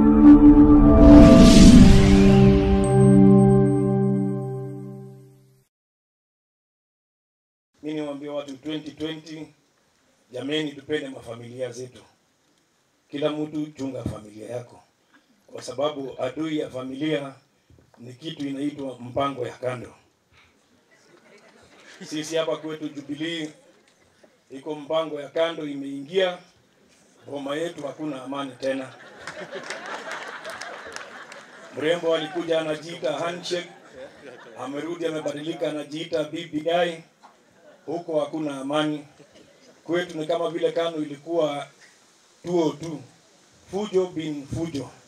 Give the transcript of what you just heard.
Mi niwaambia watu 2020, jameni, tupende mafamilia zetu. Kila mtu chunga familia yako, kwa sababu adui ya familia ni kitu inaitwa mpango ya kando. Sisi hapa kwetu Jubilee iko mpango ya kando imeingia, boma yetu hakuna amani tena. Mrembo alikuja anajiita handshake, amerudi amebadilika, anajiita BBI. Huko hakuna amani. Kwetu ni kama vile KANU ilikuwa 202 fujo bin fujo.